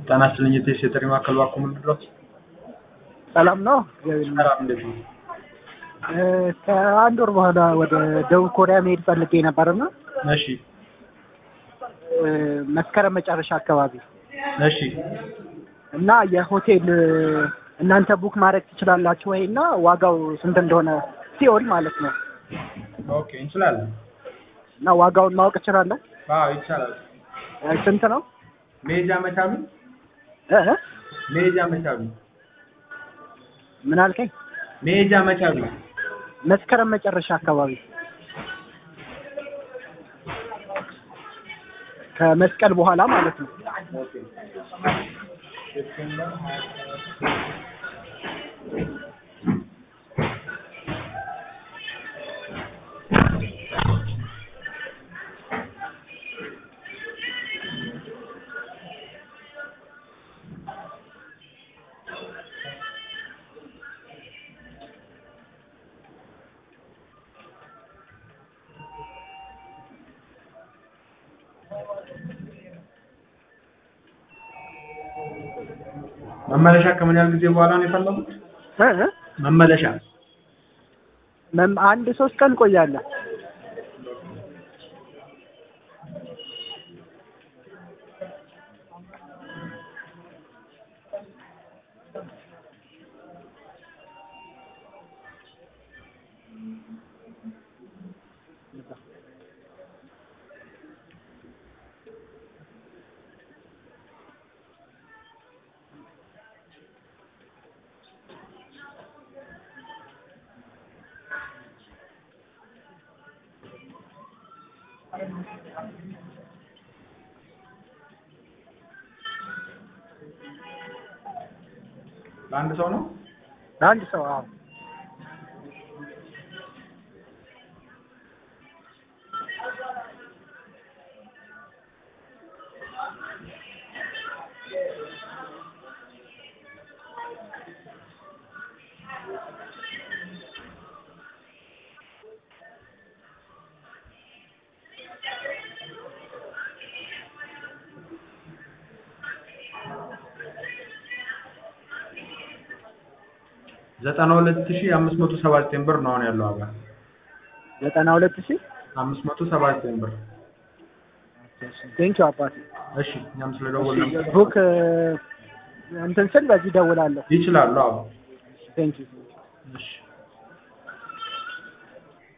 ጤና ይስጥልኝ የቴስ የጥሪ ማዕከል ባክዎ ምንድን ነው? ሰላም ነው? እግዚአብሔር ይመስገን። ሰላም እንዴት ነው? እ ከአንድ ወር በኋላ ወደ ደቡብ ኮሪያ መሄድ ፈልጌ ነበርና እሺ እ መስከረም መጨረሻ አካባቢ እሺ እና የሆቴል እ እናንተ ቡክ ማድረግ ትችላላችሁ ወይ እና ዋጋው ስንት እንደሆነ ሲኦል ማለት ነው ኦኬ እንችላለን። እና ዋጋውን ማወቅ እችላለሁ? አዎ ይቻላል። እ ስንት ነው? መሄጃ መቻሉ እ እ መሄጃ መቻሉ ምን አልከኝ? መሄጃ መቻሉ መስከረም መጨረሻ አካባቢ ከመስቀል በኋላ ማለት ነው። ኦኬ ሴፕቴምበር መመለሻ ከምን ያህል ጊዜ በኋላ ነው የፈለጉት? እ እ መመለሻ መም- አንድ ሶስት ቀን ቆያለሁ። ለአንድ ሰው ነው? አንድ ሰው አዎ። ዘጠና ሁለት ሺህ አምስት መቶ ሰባ ዘጠኝ ብር ነው አሁን ያለው ዋጋ። ዘጠና ሁለት ሺህ አምስት መቶ ሰባ ዘጠኝ ብር። ቴንኪው አባቴ። እሺ እኛም ስለደወልን ቡክ እ እንትን ስል በዚህ ደውላለሁ። ይችላሉ። አዎ ቴንኪው እሺ